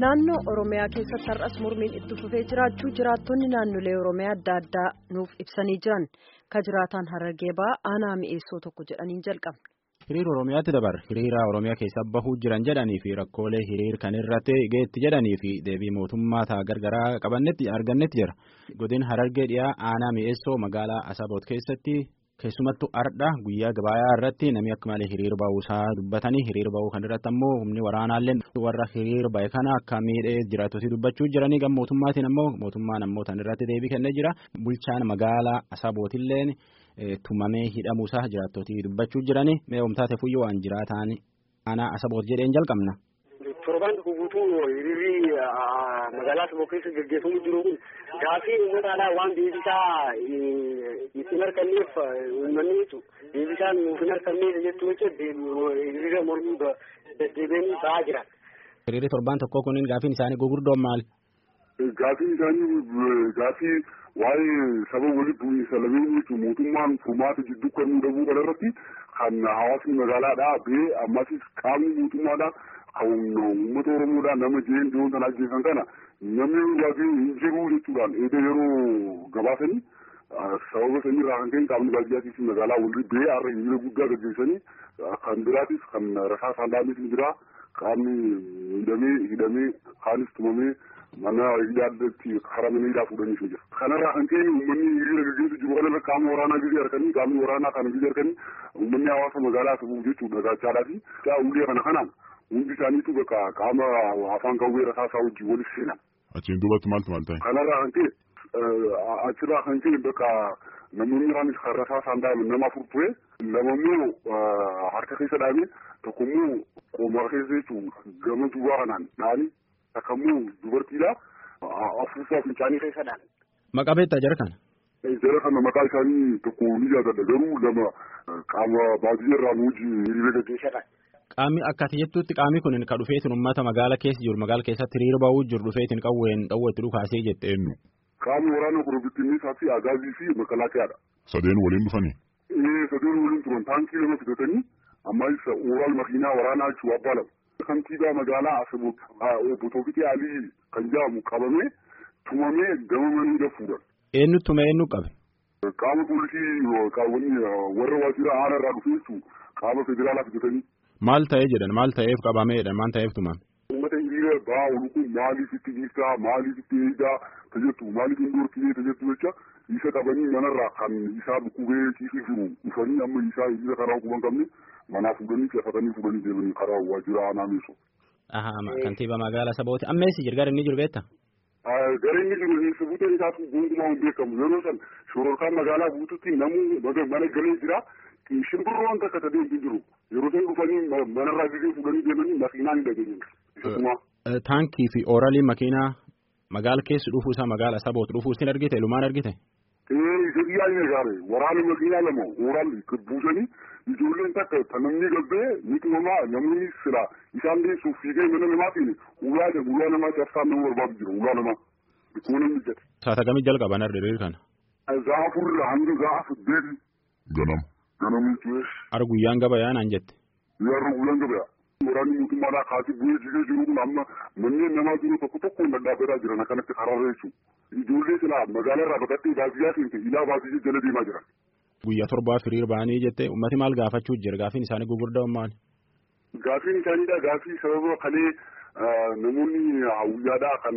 Naannoo Oromiyaa keessatti har'as mormiin itti fufee jiraachuu jiraattonni naannolee Oromiyaa adda addaa nuuf ibsanii jiran ka jiraataan Harargee ba'aa aanaa mi'eessoo tokko jedhaniin jalqabne. Hiriira Oromiyaatti dabar hiriira Oromiyaa keessa bahuu jiran jedhanii fi rakkoolee hiriir kan irratti geetti jedhanii fi deebii mootummaa ta'a gargaraa qabannetti argannetti jira. Godin Harargee dhiyaa aanaa mi'eessoo magaalaa Asaboot keessatti keessumattuu ardha guyyaa gabayaa irratti namni akka malee hiriir ba'uusaa dubbatanii hiriir ba'uu kan irratti ammoo humni waraanaallee warra hiriir ba'e kana akka miidhee jiraattotii dubbachuu jiranii gam mootummaatiin ammoo mootummaan ammoo tan irratti deebii kennee jira bulchaan magaalaa Asabootilleen tumamee hidhamuusaa jiraattotii dubbachuu jiranii mee oomtaate fuyyoo waan jiraataan aanaa Asaboot jedheen jalqabna. Torbaan tokko guutuu hiriirri magaalaa Asaboo keessa gaggeeffamu jiru kun gaafii uummataadhaa waan deebisaa ittiin harkanneef uummanni deebisaan nuuf hin harkanneef jechuu jecha hiriira mormii deddeebiin ba'aa jiran. Hiriirri torbaan tokko kun gaafiin isaanii gugurdoon maali? Gaafiin isaanii gaafii waa'ee saba walitti bu'iinsa lameen jechuun mootummaan furmaata jidduu kan dhabuu kana irratti kan hawaasni magaalaadhaa ba'ee ammasis qaamni mootummaadhaa kan uummata oromoodhaa nama jeen dhiyoon sana ajjeesan kana namni gaafii hin jiru jechuudhaan eeda yeroo gabaasanii sababa sanirraa kan ka'e qaamni baadiyyaatiif magaalaa walirra ba'ee har'a hiriira guddaa gaggeessanii kan biraatis kan rasaa saandaanis ni jira qaamni hidhamee hidhamee kaanis tumamee mana hidhaatti karaa mana hidhaa fuudhaniif ni jira. Kanarraa kan ka'e uummanni hiriira gaggeessu jiru kanarra qaama waraanaa gizee harkanii qaamni waraanaa kana gizee harkanii uummanni hawaasa magaalaa sababu jechuudha gaachaadhaa fi ulee kana kanaan hundi isaaniitu bakka qaama afaan qawwee rasaasaa wajjin walis seenan. Achiin duubatti maaltu maal ta'e? Kanarraa kan ka'e achirraa kan ka'e bakka namoonni biraanis kan rasaasaan dhaaban nama afur ture lama immoo harka keessa dhaabee tokko immoo qomaa keessa jechuun gama duubaa kanaan dhaani takka immoo dubartiidha afuuffaa fincaanii keessa dhaani. Maqaa beektaa jara kana? Jara kana maqaa isaanii tokko ni yaadadha garuu lama qaama baadiyyaa nu wajjin hiriira gaggeessadha. Qaamni akkati jettutti qaamni kun kan dhufeetiin uummata magaala keessa jiru magaala keessatti hiriira ba'uu jiru dhufeetiin qawween dhawweetti dhukaasee jette eenyu. Qaamni waraana korobittinnisaa fi agaazii fi makalaakiyaadha. Sadeen waliin dhufanii? Ee sadeen waliin turan taankii lama fidatanii ammas ooral makiinaa waraanaa jechuun abbaa lama. Kantiibaa magaalaa Asaboot obbo Toofiqee Alii kan jedhamu qabamee tumamee gama maniidha fuudhan. Eenyu tume eenyu qabe? Qaama poolisii warra waajjira aanaa irraa dhufee jechuun qaama federaalaa fidatanii. Maal ta'ee jedhan maal ta'eef qabameedha maal ta'eef tuman. Uummata hiriira ba'aa oolu kun maaliif itti dhiiftaa maaliif itti eegaa tajaajilu maaliif hin dhorkinee tajaajilu jecha isa qabanii manarraa kan isaa bukkubee ciisee jiru dhufanii amma isaa hiriira karaa huban qabne manaa fuudhanii cafatanii fuudhanii deemanii karaa waajjira aanaa meesoo. Kantiibaa magaalaa Asabooti ammeessi jira gara inni jiru beektaa? Gara inni jiru eessa buuteen isaatu gonkumaa hin beekamu yeroo san shororkaan magaalaa guututti namuu mana galee jira. shimbirroon takka sadeen jiru yeroo isaan dhufanii manarraa gizee fuudhanii deemanii makiinaan hin dhageenye. Taankii fi ooralii makiinaa magaala keessa dhufuu isaa magaala Asaboot dhufuu isin argite ilumaan argite. Ee isa dhiyaanii gaare waraana makiinaa lama ooral buusanii ijoolleen takka kan namni gabbee ni tumamaa namni sila isaan deessuuf fiigee mana namaatiin ulaa ulaa namaa cabsaan nama barbaadu jira ulaa namaa bikkoo namni jedhe. Saata kamii jalqaban hiriira kana. Gaafurra hanga gaafa deebi. Ganama. Ganama Ar guyyaan gabayaa naan jette. Yarra guyyaan gabayaa. Waraanni mootummaadhaa kaasee bu'ee jigee jiru kun amma manneen namaa jiru tokko tokko dhadhaabataa jiran akkanatti karaarra jechuudha. Ijoollee silaa magaalaa irraa baqattee baadiyyaa seente ilaa baadiyyaa jala deemaa jiran. Guyyaa torbaaf hiriira ba'anii jette uummati maal gaafachuu jira gaafiin isaanii gugurdaa maali? Gaafiin isaaniidha gaafii sababa kalee namoonni hawwiyyaadhaa kan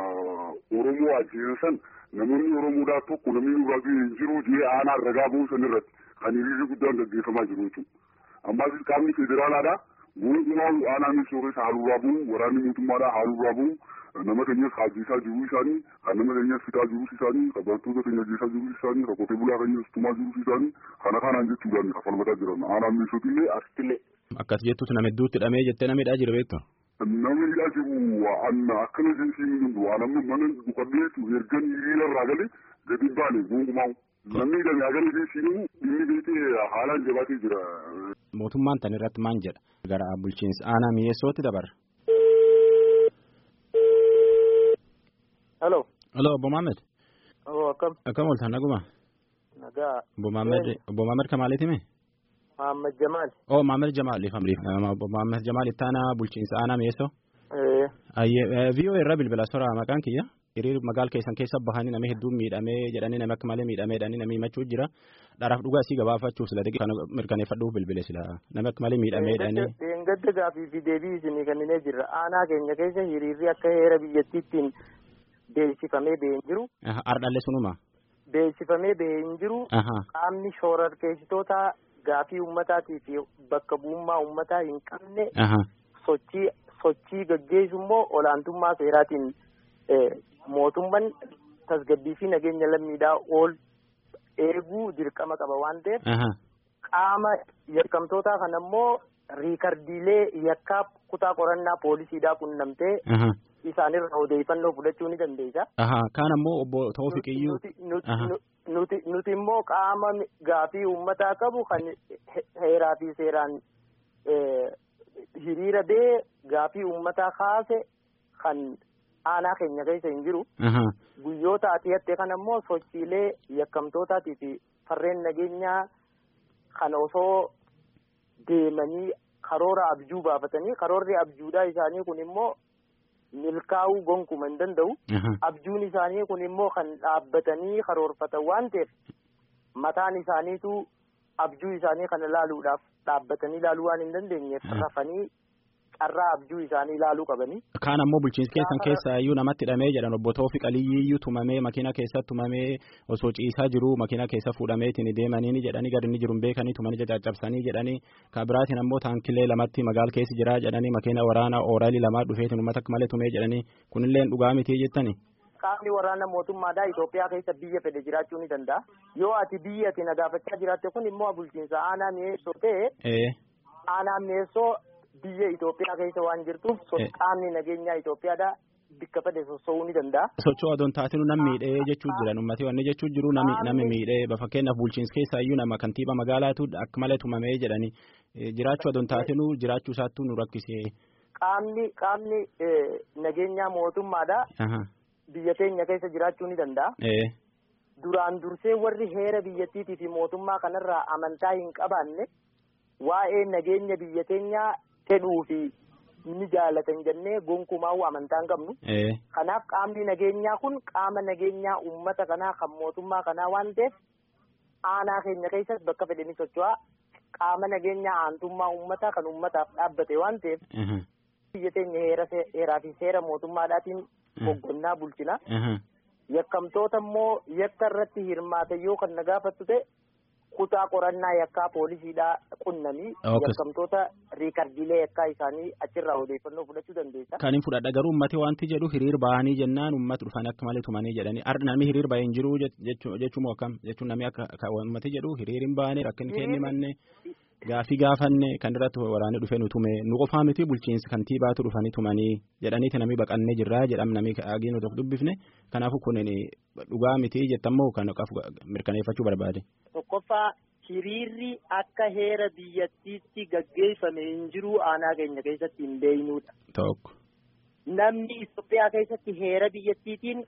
Oromoo ajjeesan san namoonni Oromoodhaa tokko namni nurraa hin jiru jee aanaa ragaa ba'uu san irratti kan hiriirri guddaan gaggeeffamaa jiru jechuudha. Ammas qaamni federaalaadhaa gonkumaa aanaa misooressa haaluuraa bu'u waraanni mootummaadhaa haaluuraa bu'u nama keenyas hajjiisaa jiruu isaanii kan nama keenyas fitaa jiruu isaanii kan barattoota keenya ajjeesaa jiruu isaanii kan qotee bulaa keenyas tumaa jiruu isaanii kana kanaan jechuudhaan kan falmataa jiran aanaa misootillee asittillee. Akkas jettuutti nama hedduutti hidhamee jettee nama hidhaa jira beektaa? Nama hidhaa jiru anna akkana jechuun hin jiru waan amma mana dhukkadheetu ergan hiriira irraa galee gadi baane gonkumaa. Namni hidhame hagana jechuun inni beekee haalaan jabaatee jira. Mootummaan tan irratti maal jedha? Gara bulchiinsa aanaa mi'eessootti dabarra. Halo. Halo obbo Maamed. Oo akkam. Akkam ooltan naguma? Nagaa. Obbo Maamed obbo Maamed Kamaaliiti mee? Muhammad Jamaal. Oh Maamed Jamaal ifamriif obbo Maamed Jamaal itti aanaa bulchiinsa aanaa mi'eessoo? Ee Ayyee viiyoo irra bilbila soraa maqaan kiyya hiriir magaal keessan keessa bahanii nama hedduun miidhamee jedhanii nama akka malee miidhamee jedhanii namni himachuu jira dharaaf dhugaa isii gabaafachuuf sila kan mirkaneeffadhuuf bilbile sila nama akka malee miidhamee jedhanii. Deengadda gaafii fi deebii isinii kenninee jirra aanaa keenya keessa hiriirri akka heera biyyattiittiin beeksifamee bahee hin jiru. Ardhalle sunuma. Beeksifamee bahee hin jiru. Qaamni shororkeessitoota gaafii ummataatii fi bakka bu'ummaa ummataa hin qabne. Sochii sochii gaggeessu immoo olaantummaa seeraatiin mootummaan tasgabbii fi nageenya lammiidhaa ol eeguu dirqama qaba waan ta'eef. Qaama yakkamtootaa kana immoo riikardiilee yakkaa kutaa qorannaa poolisiidhaa qunnamtee. Isaanirraa odeeffannoo fudhachuu ni dandeessa. Kaan ammoo obbo Toofiqiyyuu. Nuti nuti immoo qaama gaafii uummataa qabu kan heeraa fi seeraan hiriira bee gaafii uummataa kaase kan aanaa keenya keessa hin jiru. Guyyoota ati hatte kana immoo sochiilee yakkamtootaatii fi farreen nageenyaa kan osoo deemanii karoora abjuu baafatanii karoorri abjuudhaa isaanii kun immoo. milkaa'uu gonkuma hin danda'u. Abjuun isaanii kun immoo kan dhaabbatanii karoorfatan waan ta'eef mataan isaaniitu abjuu isaanii kana laaluudhaaf dhaabbatanii laaluu waan hin dandeenyeef rafanii carraa abjuu isaanii ilaaluu qabanii. Kaan ammoo bulchiinsa keessan keessa iyyuu namatti hidhamee jedhan obbo Toofi Qaliyyiyyuu tumamee makiina keessatti tumamee osoo ciisaa jiru makiina keessa fuudhameetiin deemanii jedhanii gadi inni jiru beekanii tumanii caccabsanii jedhanii kan biraatiin ammoo taankilee lamatti magaal keessa jira jedhanii makiina waraanaa ooraalii lamaa dhufeetiin uummata akka malee tumee jedhanii kunillee dhugaa miti jettani. Qaamni waraana mootummaadhaa Itoophiyaa keessa biyya fedhe jiraachuu ni danda'a. Yoo ati biyya ati nagaafachaa jiraatte kun immoo bulchiinsa aanaa mi'eessoo ta'e aanaa mi'eessoo biyya Itoophiyaa keessa waan jirtuuf qaamni nageenyaa Itoophiyaadhaa bikka fedhe soso'uu ni danda'a. Sochoo adoon taatinu nam miidhee jechuu jiran uummatee wanni jechuu jiru nami miidhee fakkeenyaaf bulchiinsa keessaa iyyuu nama kantiiba magaalaatu akka malee tumamee jedhanii jiraachuu adoon taatinu jiraachuu isaattuu nu rakkisee. Qaamni qaamni nageenyaa mootummaadhaa biyya teenya keessa jiraachuu ni danda'a. Duraan dursee warri heera biyyattiitii fi mootummaa kanarraa amantaa hin qabaanne waa'ee nageenya biyya teenyaa fedhuu fi ni jaalatan jennee gonkumaa'uu amantaa hin qabnu. Kanaaf qaamni nageenyaa kun qaama nageenyaa uummata kanaa kan mootummaa kanaa waan ta'eef aanaa keenya keessas bakka fedhe ni socho'aa qaama nageenyaa aantummaa uummataa kan uummataaf dhaabbate waan ta'eef. Biyya teenya heeraa fi seera mootummaadhaatiin hoggannaa bulchina. Yakkamtoota immoo yakka irratti hirmaatan yoo kan na gaafattu ta'e. kutaa qorannaa yakkaa poolisiidhaa qunnamii yakkamtoota riikardiilee yakkaa isaanii achirraa odeeffannoo fudhachuu dandeessa. Kan hin fudhadha garuu ummati wanti jedhu hiriir bahanii jennaan ummati dhufanii akka malee tumanii jedhanii namni hiriir bahee hin jiru jechuun akkam jechuun namni akka ummati jedhu hiriir hin bahane rakkin kenni manne gaafii gaafanne kan irratti waraanee dhufee nu tume nu qofaa miti bulchiinsi kantiibaatu dhufanii tumanii jedhaniiti namni baqannee jirraa jedham namni agii nu tokko dubbifne kanaafuu kun dhugaa miti jettammoo kan mirkaneeffachuu barbaade. Tokkoffaa hiriirri akka heera biyyattiitti gaggeeffame hin jiru aanaa keenya keessatti hin beeknudha. Tokko. Namni Itoophiyaa keessatti heera biyyattiitiin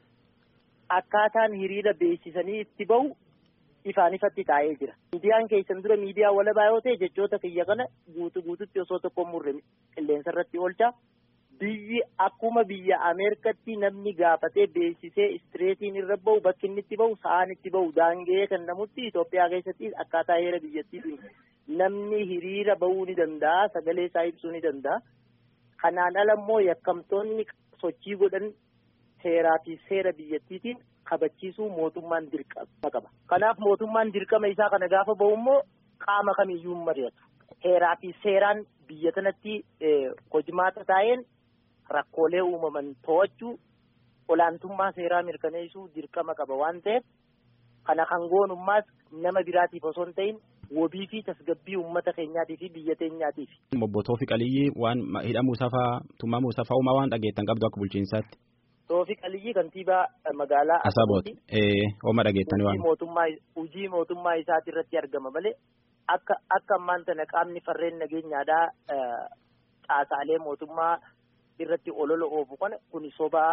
akkaataan hiriira beeksisanii itti bahu ifaan ifatti taa'ee jira. Miidiyaan keessan dura miidiyaa walabaa yoo ta'e jechoota kiyya kana guutuu guututti osoo tokko murre qilleensa irratti oolcha. Biyyi akkuma biyya Ameerikatti namni gaafatee beeksisee istireetiin irra bahu bakki inni itti bahu sa'aan itti bahu daangee kan namutti Itoophiyaa keessatti akkaataa heera biyyattiitiin namni hiriira bahuu ni danda'a sagalee isaa ibsuu ni danda'a. Kanaan ala immoo yakkamtoonni sochii godhan seeraa fi seera biyyattiitiin kabachiisuu mootummaan dirqama qaba. Kanaaf mootummaan dirqama isaa kana gaafa bahu immoo qaama kamiyyuu hin mari'atu. Heeraa fi seeraan biyya kanatti hojimaata taa'een rakkoolee uumaman to'achuu olaantummaa seeraa mirkaneessuu dirqama qaba waan ta'eef kana kan goonummaas nama biraatiif osoo hin ta'in wabii fi tasgabbii uummata keenyaatii fi biyya teenyaatiif. Obbo Toofi Qaliyyii waan hidhamuu safaa tumamuu safaa uumaa waan dhageettan qabdu akka bulchiinsaatti. Toofi Qaliyyii kantiibaa magaalaa Asabooti. Ooma dhageettani waan. Mootummaa hojii mootummaa isaati irratti argama malee akka akka ammaan tana qaamni farreen nageenyaadhaa caasaalee mootummaa irratti olola oofu kana kun sobaa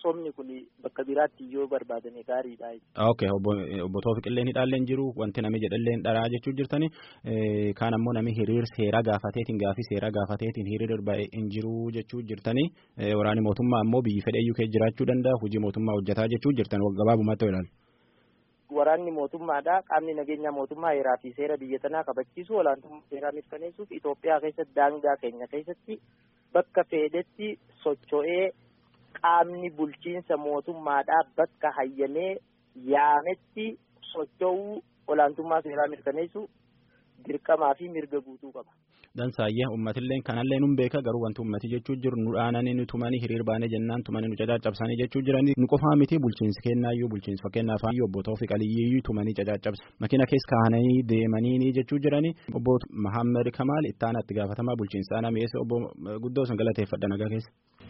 somni kun bakka biraatti yoo barbaadame gaariidha. Ok obbo Toofiqillee hidhaallee hin jiru wanti nami jedhallee dharaa jechuu jirtani kaan ammoo nami hiriir seeraa gaafateetiin gaafii seeraa gaafateetiin hiriir ba'e hin jiru jechuu jirtani waraani mootummaa ammoo biyyi fedhe iyyuu kee jiraachuu danda'a hojii mootummaa hojjetaa jechuu jirtan gabaabumatti ilaalu. Waraanni mootummaadha qaamni nageenya mootummaa heeraa fi seera biyya tanaa kabachiisu olaantummaa seeraa mirkaneessuuf Itoophiyaa keessatti daangaa keenya keessatti bakka fedhetti socho'ee qaamni bulchiinsa mootummaadhaa bakka hayyamee yaametti socho'uu olaantummaa seeraa mirkaneessu dirqamaa fi mirga guutuu qaba. Dansaayyee uummatillee kanallee nun beeka garuu wanti uummati jechuu jiru nu dhaananii nu tumanii hiriir baanee jennaan tumanii nu cacaccabsanii jechuu jiranii nu qofaa miti bulchiinsi kennaayyuu bulchiinsi fakkeenyaaf hayyuu obbo Toofiq Aliyyiyyuu tumanii cacaccabsa makiina keessa kahananii deemanii jechuu jiranii obbo Mahammed Kamaal ittaana itti gaafatamaa bulchiinsa aanaa mi'eessa obbo Guddoo san galateeffadha nagaa keessa.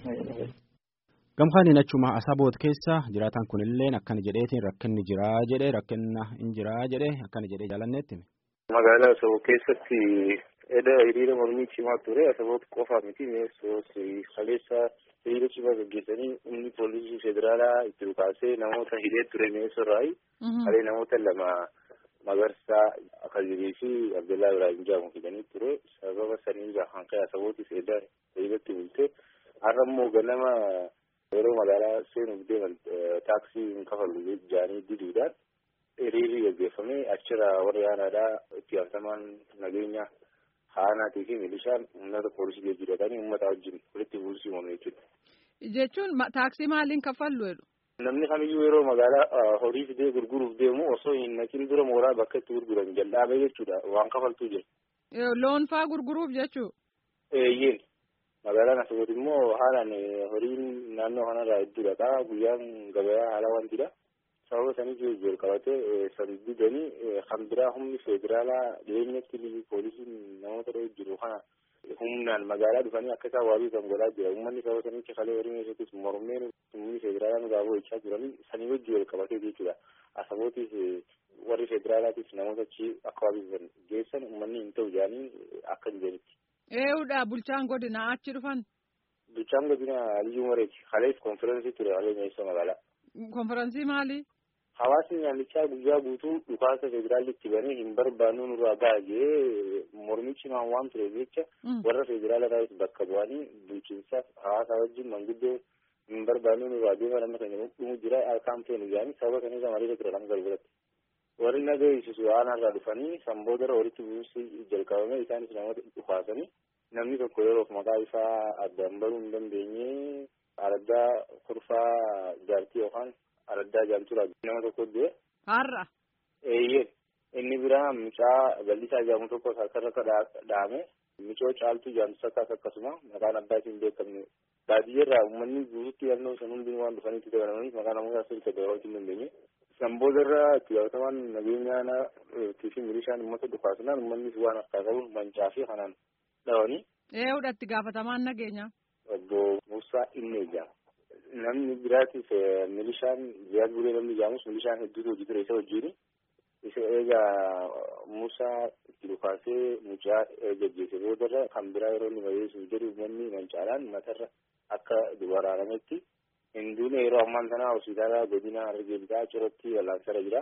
Gamkaan achuma asaboot keessa jiraataan kunillee akkana jedheetiin rakkinni jiraa jedhe rakkinna hin jiraa jedhe akkana jedhee jaalanneetti. Magaalaa Asaboo keessatti edda hiriira mormii cimaa ture Asaboot qofa miti mi'eessoos kaleessa hiriira cimaa gaggeessanii humni poolisii federaalaa itti dhukaasee namoota hidhee ture mi'eessorraayi. Kalee namoota lama Magarsaa Akazirii fi Abdullaa Ibrahim Jaamu hidhanii ture sababa saniirraa kan ka'e Asabootis edda hiriiratti bulte har'a immoo ganama yeroo magaalaa seenuuf deeman taaksii hin kafallu jaanii diduudhaan hiriirri gaggeeffame achirra warri aanaadhaa itti gaafatamaan nageenya haanaatii fi milishaan uummata poolisii jijjiiratanii uummata wajjin walitti buusii uumame jechuudha. Jechuun taaksii maaliin kaffallu jedhu? Namni kamiyyuu yeroo magaalaa horii fidee gurguruuf deemu osoo hin naqin dura mooraa bakka itti gurguran jal'aabee jechuudha waan kafaltuu jira. Loon faa gurguruuf jechuu? Eeyyeen. Magaalaan Asaboot immoo haalaan horiin naannoo kanarraa hedduudha. Guyyaan gabayaa haala wantidha. sababa saniif wal qabatee san didanii kan biraa humni federaalaa dhiyeenyatti poolisiin namoota dha'ee jiru kana humnaan magaalaa dhufanii akka isaan waabii kan godhaa jira uummanni sababa sanitti kalee horii keessattis mormeen humni federaalaa nu gaafoo jechaa jiranii sanii wajji wal qabatee jechuudha asabootiif warri federaalaatis namoota achi akka waabii geessan uummanni hin ta'u jedhanii akka hin jedhanitti. Eeyyuudha bulchaan godina achi dhufan. Bulchaan godina Aliyyuu Mareeti kalees konfiraansii ture kalee meeshaa magaalaa. Konfiraansii maali? Hawaasni naannichaa guyyaa guutuu dhukaasa federaalli itti banee hin barbaannu nurraa baay'ee mormii cimaan waan tureef jecha warra federaala irraa bakka bu'anii bulchiinsaaf hawaasa wajjin manguddoo hin barbaannu nurraa deeman amma kan dhumu jira harkaan feenu jedhanii sababa kanirra malee ture lama galgalatti. Warri nagaa eegsisu aanarraa dhufanii sanboodara walitti bu'uusi jalqabame isaanis namoota dhukaasanii namni tokko yeroof maqaa isaa addaan baruu hin dandeenye araddaa kurfaa jaartii yookaan araddaa jaamturaa nama tokko du'e. Har'a. Eeyyee inni biraa mucaa bal'isaa jaamu tokko harkarra dhaame mucoo caaltuu jaamtusakas akkasuma maqaan abbaa isin beekamne baadiyyaarraa uummanni guututti naannoo san hundi waan dhufanitti dabalamanii maqaa namoota sirriitti dabaluu hin dandeenye. Sanboodarraa itti gaafatamaan nageenyaa fi milishaan uummata dhukaasnaan uummannis waan harkaa qabuun mancaa fi kanaan dhawanii. Eeyyuudha itti gaafatamaan nageenyaa. Obbo Musaa Innee jedhama. namni biraatis milishaan ziyaad bulee namni jaamus milishaan hedduutu hojii ture isa wajjin isa eegaa Musaa itti dhukaasee mucaa gaggeesse boodarra kan biraa yeroo inni bayeessuuf jedhu uummanni mancaalaan matarra akka dubaraarametti hinduun yeroo ammaan sana hospitaala godina Harargee bitaa cirratti wal'aansarra jira.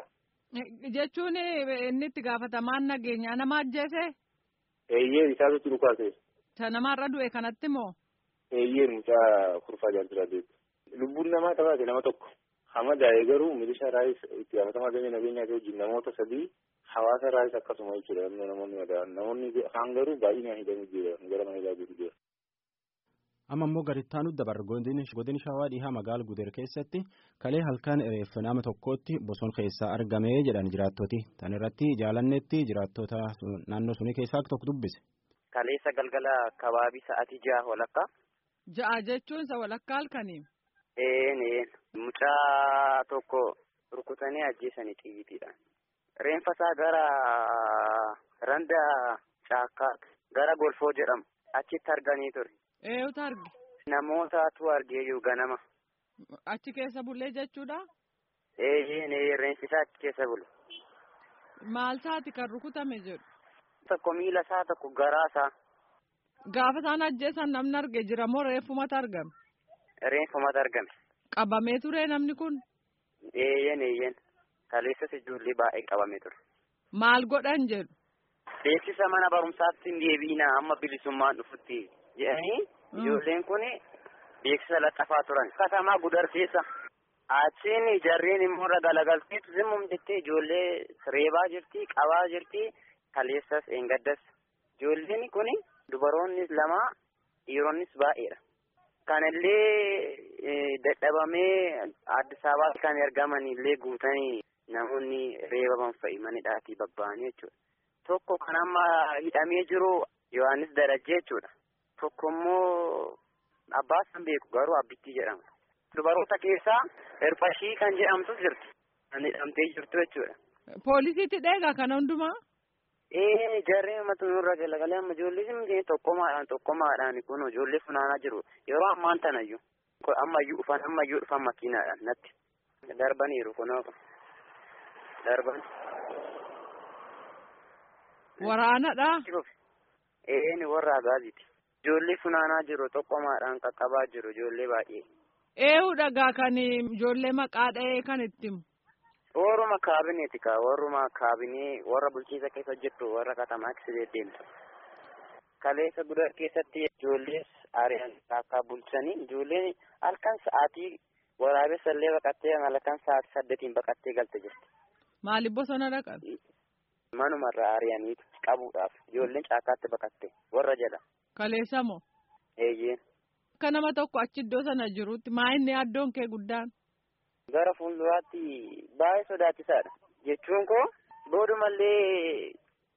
Jechuun inni itti gaafatamaan nageenyaa nama ajjeese? Eeyyee isaatu itti dhukaase. Isa namarra du'e kanatti moo? Eeyyee mucaa kurfaa jaaltura beeku. lubbuun namaa taphate nama tokko hama daa'ee garuu milishaa raayis itti gaafatamaa damee nageenyaa wajjin namoota sadii hawaasa raayis akkasuma jechuudha namoonni madaan namoonni kaan garuu baay'inaan hidhamuu jira gara mana ilaaluutu jira. amma immoo garittaanu dabar godin shawaa dhihaa magaala gudeer keessatti kalee halkan reeffa nama tokkotti bosona keessaa argamee jedhan jiraattoti tan irratti jaalannetti jiraattota naannoo sunii keessaa tokko dubbise. Kaleessa galgala kabaabii sa'aatii ja'a walakkaa. Ja'a jechuun isa walakkaa halkanii. Een mucaa tokko rukutanii ajjeesanii xiyyiidhaan. Reenfa isaa gara randa caakkaa gara golfoo jedhamu achitti arganii ture. Eenyutu arge? Namootatu argee jiru ganama. Achi keessa bulee jechuudha? Eeyyeen reenfi isaa achi keessa bulu. Maal isaati kan rukutame jedhu? Tokko miila isaa tokko garaa isaa. Gaafa isaan ajjeesan namni arge jira moo reeffumatu argame? Reeffumatu argame. Qabamee ture namni kun? Eeyyen eeyyen. Kaleessas ijoollee baay'ee qabamee ture. Maal godhan jedhu? Beeksisa mana barumsaatti hin deebiinaa amma bilisummaan dhufutti jedhanii ijoolleen kun beeksisa laxxafaa turan. Katamaa gudar keessa. Achiin jarreen immoo irra galagalteetu zimmum jettee ijoollee reebaa jirti, qabaa jirti, kaleessas eengaddas. Ijoolleen kun dubaroonnis lama, dhiironnis baay'eedha. Kanallee dadhabamee Addis Ababaatti kan argaman illee guutanii namoonni reebaman fa'i manidhaatii babba'anii jechuudha. Tokko kan amma hidhamee jiru Yohaannis Darajjee jechuudha. Tokko immoo abbaa san beeku garuu abbittii jedhama. Dubaroota keessaa Irfashii kan jedhamtu jirti. Kan hidhamtee jirtu jechuudha. Poolisiitti dheegaa kana hundumaa? Ee jarreen mata nurra galagalee amma ijoollee simtee tokkomaadhaan tokkomaadhaan kun ijoollee funaanaa jiru. Yeroo ammaan tanayyuu. Ammayyuu dhufan ammayyuu dhufan makiinaadhaan natti. Darbaniiru kunoo. Darban. Waraanadha. Ee warra agaaziti. Ijoollee funaanaa jiru tokkomaadhaan qaqqabaa jiru ijoollee baay'ee. Eewu dhagaa kan ijoollee maqaa dha'ee kan itti himu. Warruma kaabineeti kaa warruma kaabinee warra bulchiisa keessa hojjettu warra katamaa keessa deddeemtu. Kaleessa gudar keessatti ijoollees ari'an akka bulchanii ijoolleen halkan sa'aatii waraabessa illee baqattee halkan sa'aatii saddeetiin baqattee galte jirti. Maaliif bosona dhaqan? Manumarraa ari'aniitu qabuudhaaf ijoolleen caakkaatti baqatte warra jala. Kaleessa moo? Eeyyee. Akka nama tokko achi iddoo sana jirutti maa inni addoon kee guddaan? Gara fuulduraatti baay'ee sodaachisaadha. Jechuun koo boodumallee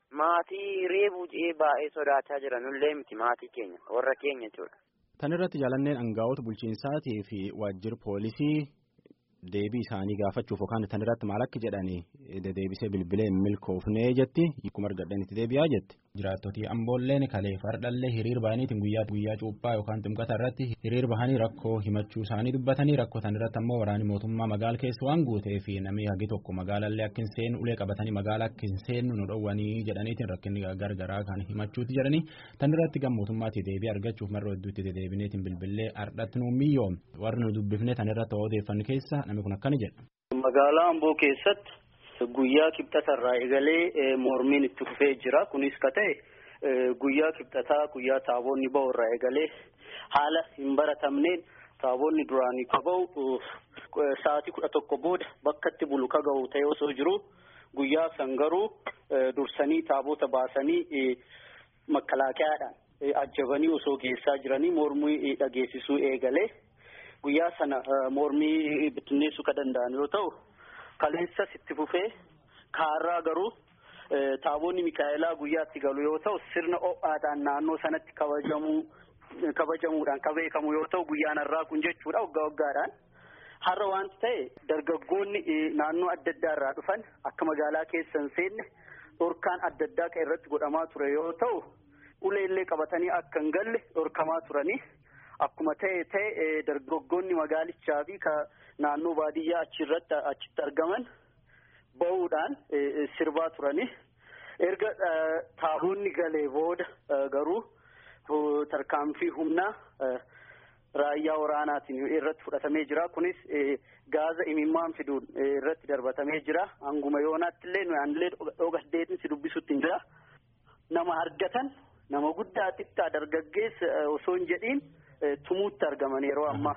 maatii reebuu jedhee baay'ee sodaachaa jira nullee miti maatii keenya warra keenya jechuudha. Tan irratti jaalanneen aangaa'ota bulchiinsaatii fi waajjira poolisii deebii isaanii gaafachuuf yookaan tan irratti maal akka jedhanii deebisee bilbilee hin milkoofnee jetti akkuma argadhan itti deebi'aa jetti. Jiraattotii amboolleen kalee fardhallee hiriir bahaniitiin guyyaa guyyaa cuuphaa yookaan ximqata irratti hiriir bahanii rakkoo himachuu isaanii dubbatanii rakkoo tan irratti ammoo waraanni mootummaa magaala keessa waan guutee fi namni hagi tokko magaalallee akka hin seenu ulee qabatanii magaala akka hin seennu nu dhowwanii jedhaniitiin rakkinni gargaraa kan himachuuti jedhanii tan irratti gam mootummaatti deebii argachuuf marra hedduutti deebineetiin bilbilee ardhatti nu miyyoom warri nu dubbifne tan irratti odeeffannu keessa namni kun akkana jedha. Magaalaa Amboo keessatti guyyaa kibxatarraa eegalee mormiin itti fufee jira. Kunis ka ta'e guyyaa kibxataa guyyaa taaboonni ba'u irraa eegalee haala hin baratamneen taaboonni duraanii ka ba'u sa'aatii kudha tokko booda bakka itti bulu ka ga'u ta'e osoo jiru guyyaa san garuu dursanii taabota baasanii makalaakiyaadhaan ajjabanii osoo geessaa jiranii mormii dhageessisuu eegalee guyyaa sana mormii bittinneessuu ka danda'an yoo ta'u kaleessas itti fufee kaarraa garuu taaboonni mikaa'elaa guyyaatti galu yoo ta'u sirna ho'aadhaan naannoo sanatti kabajamuu kabajamuudhaan ka beekamu yoo ta'u guyyaan har'aa kun jechuudha waggaa waggaadhaan har'a wanti ta'e dargaggoonni naannoo adda addaa irraa dhufan akka magaalaa keessa hin seenne dhorkaan adda addaa kan irratti godhamaa ture yoo ta'u uleellee qabatanii akka hin galle dhorkamaa turanii akkuma ta'e ta'e dargaggoonni magaalichaa fi naannoo baadiyyaa achirratti achitti argaman ba'uudhaan sirbaa turanii erga taaboonni galee booda garuu tarkaanfii humnaa raayyaa waraanaatiin irratti fudhatamee jira kunis gaaza imimmaan fiduun irratti darbatamee jira hanguma yoonaatti illee nuyi anillee dhogasdeetiin si dubbisutti hin jira nama argatan nama guddaa xiqqaa dargaggeessa osoo hin jedhiin tumuutti argaman yeroo ammaa.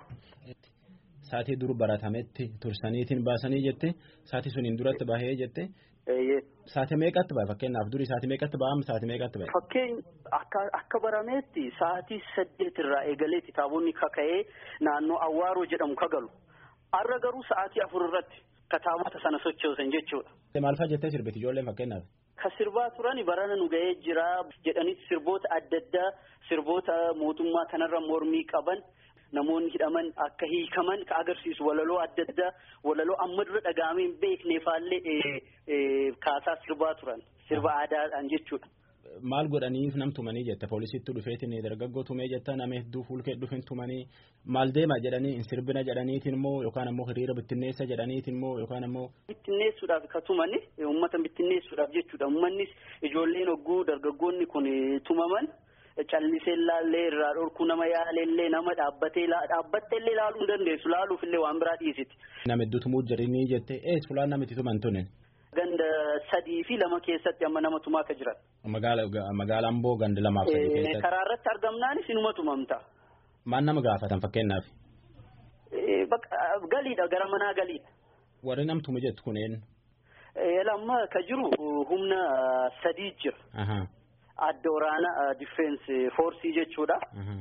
Saatii dur baratametti tursaniitiin baasanii jette saatii suniin duratti bahee jette. Saatii meeqatti bahe fakkeenyaaf duri saatii meeqatti bahamu saatii meeqatti bahe. Fakkeen akka akka barameetti saatii saddeet irraa eegaleetti taabonni kaka'ee naannoo Awwaaroo jedhamu kagalu. Har'a garuu sa'aatii afur irratti kataabota sana sochoosan jechuudha. Maal fa'a jettee sirbiti ijoolleen fakkeenyaaf. Ka sirbaa turan barana nu ga'ee jira jedhanii sirboota adda addaa sirboota mootummaa kanarra mormii qaban. namoonni hidhaman akka hiikaman ka agarsiisu walaloo adda addaa walaloo amma dura dhaga'amee hin beekneefaallee kaasaa sirbaa turan sirba aadaadhaan jechuudha. Maal godhaniif nam tumanii jette poolisiitti dhufeetiin dargaggoo tumee jetta nama hedduu fuulkee dhufin tumanii maal deema jedhanii hin sirbina jedhaniitiin immoo yookaan ammoo hiriira bittinneessa jedhaniitiin immoo yookaan ammoo. Bittinneessuudhaaf ka tumani uummata bittinneessuudhaaf jechuudha uummannis ijoolleen hogguu dargaggoonni kun tumaman. callisee ilaallee irraa dhorkuu nama yaalellee nama dhaabbatee dhaabbatteellee ilaaluu hin dandeessu laaluufillee waan biraa dhiisiti. Nama hedduutu mujjarinii jettee ees fulaan namatti tuman tunin. Ganda sadii fi lama keessatti amma nama tumaa akka jiran. Magaala Amboo ganda lamaaf sadii keessatti. Karaa irratti argamnaanis inuma tumamta. Maal nama gaafatan fakkeenyaaf. Galiidha gara manaa galiidha. Warri namtume jettu kuneen. Lamma ka jiru humna sadii jira. Adda waraana difeensi foorsii jechuudha.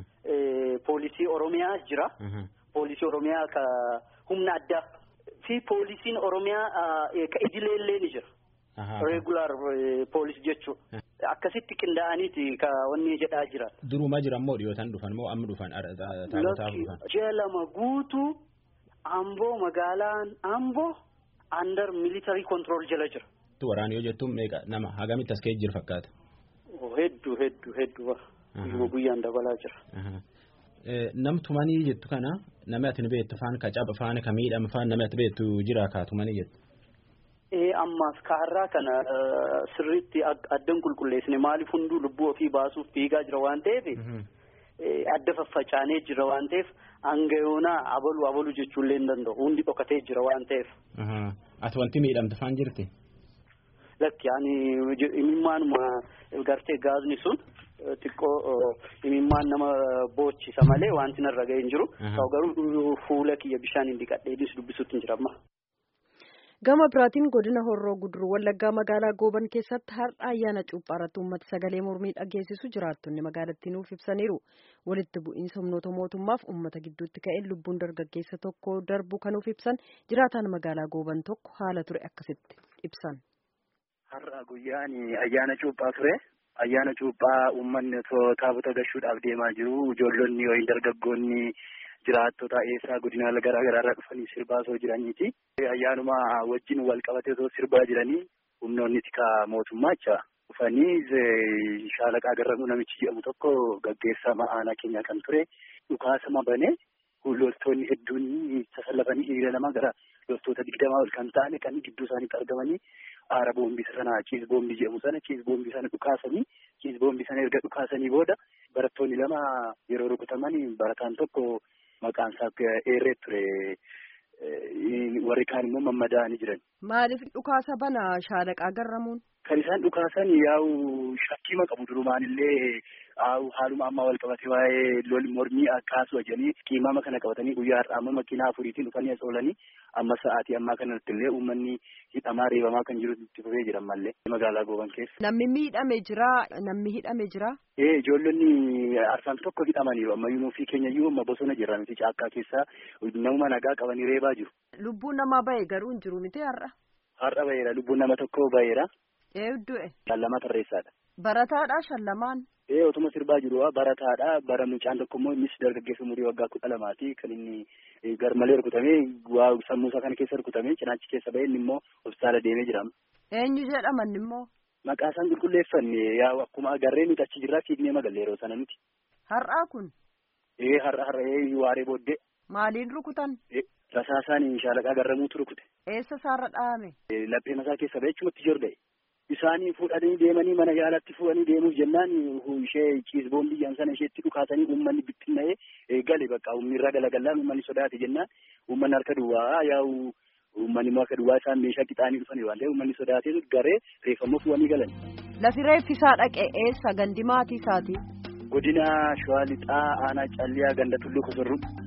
Poolisii Oromiyaa jira. Poolisii Oromiyaa ka humna addaa fi poolisiin Oromiyaa ka idileellee ni jira. Regular poolis jechuudha. Akkasitti qindaa'aniiti ka wanni jedhaa jira. Duruma jiran moo dhiyootaan dhufan moo amma dhufan taa'otaaf dhufan? Ji'a lama guutuu Amboo magaalaan Amboo under military control jala jira. Waraana yoo jettuun meeqa nama hagamitti as ka'ee jiru fakkaata? Hedduu hedduu hedduu guyyuma guyyaan dabalaa jira. Nam tumanii jettu kana namni ati ni beektu faan ka caba faan ka miidhama faan namni ati beektu jira kaa tumanii jettu. Ee ammaaf kaarraa kana sirriitti addan qulqulleessine maaliif hunduu lubbuu ofii baasuuf fiigaa jira waan ta'eef adda faffacaanee jira waan ta'eef hanga yoonaa abalu abalu jechuullee hin danda'u hundi dhokatee jira waan ta'eef. Ati wanti miidhamte faan jirti? Lakki ani imimmaanuma gartee gaazni sun xiqqoo imimmaan nama boochisa malee wanti narra ga'e hin jiru. Garuu fuula kiyya bishaan hin dhiqadheenis dubbisuutti hin jira amma. Gama biraatiin godina Horroo Guduruu Wallaggaa magaalaa Gooban keessatti har'a ayyaana cuuphaa irratti uummata sagalee mormii dhageessisu jiraattonni magaalattii nuuf ibsaniiru. Walitti bu'iinsa humnoota mootummaaf uummata gidduutti ka'een lubbuun dargaggeessa tokko darbu kan nuuf ibsan jiraataan magaalaa Gooban tokko haala ture akkasitti ibsan. Har'a guyyaan ayyaana cuuphaa ture. Ayyaana cuuphaa uummanni taabota gashuudhaaf deemaa jiru. Ijoollonni yookiin dargaggoonni jiraattota eessaa godina garaa garaarraa dhufanii sirbaa osoo jiraniiti. Ayyaanuma wajjin wal qabatee osoo sirbaa jiranii humnoonni tikaa mootummaa jecha dhufanii shaalaqaa garramuu namichi jedhamu tokko gaggeessaa ma'aanaa keenya kan ture dhukaasama banee loltoonni hedduun sasallafanii hiriira namaa gara loltoota digdamaa ol kan ta'an kan gidduu isaaniitti argamanii aara boombii sana ciis boombii jedhamu sana ciis boombii sana dhukaasanii ciis boombii sana erga dhukaasanii booda barattoonni lama yeroo rukutaman barataan tokko maqaan isaa eerree ture warri kaan immoo mammadaa'anii jiran. Maaliif dhukaasa bana shaalaqaa garramuun? Kan isaan dhukaasan yaa'u shakkii qabu durumaan illee haaluma ammaa wal qabatee waa'ee lol mormii akkaasu wajjanii qiimama kana qabatanii guyyaa har'aa amma makiinaa afuriitiin dhufanii as oolanii amma sa'aatii ammaa kanatti illee uummanni hidhamaa reebamaa kan jiru itti fufee jiran mallee magaalaa gooban keessa. Namni miidhame jira namni hidhame jira. Ee ijoollonni arfan tokko hidhamaniiru amma yuunufii keenya iyyuu amma bosona jirra miti caakkaa keessaa nama nagaa qabanii reebaa jiru. Lubbuun namaa bahe garuu hin jiru miti har'a. Har'a baheera lubbuun nama tokko baheera. Ee du'e. Shallama tarreessaadha. Barataadha shallamaan. Ee otuma sirbaa jiru barataadha bara mucaan tokko immoo innis dargaggeessa umurii waggaa kudha lamaati kan inni garmalee rukutamee waa sammuusaa kana keessa rukutamee cinaachi keessa bahee inni immoo hospitaala deemee jira. Eenyu jedhaman immoo. Maqaa isaan qulqulleeffanne yaa akkuma agarree nuti achi jirraa fiignee magalle yeroo sana nuti. Har'aa kun. Ee har'a har'a ee waaree booddee. Maaliin rukutan? Rasaasaan shaalaqaa garramuutu rukute. Eessa isaarra dhahame? Laphee masaa keessa bahee achumatti jorga'e. Isaanii fuudhanii deemanii mana yaalatti fuudhanii deemuuf jennaan ishee ciis boombiyyaan sana isheetti dhukaasanii uummanni bittinna'ee gale bakka uummanni irraa galagalaa uummanni sodaate jennaan uummanni harka duwwaa yaa'u uummanni immoo harka duwwaa isaan meeshaa qixaanii dhufanii waan ta'eef uummanni sodaatee garee reeffammoo fuudhanii galan. Lafi reeffisaa dhaqe eessa gandi maatii isaati? Godina Shawaa Lixaa Aanaa Calliyaa Ganda Tulluu Kosorruu.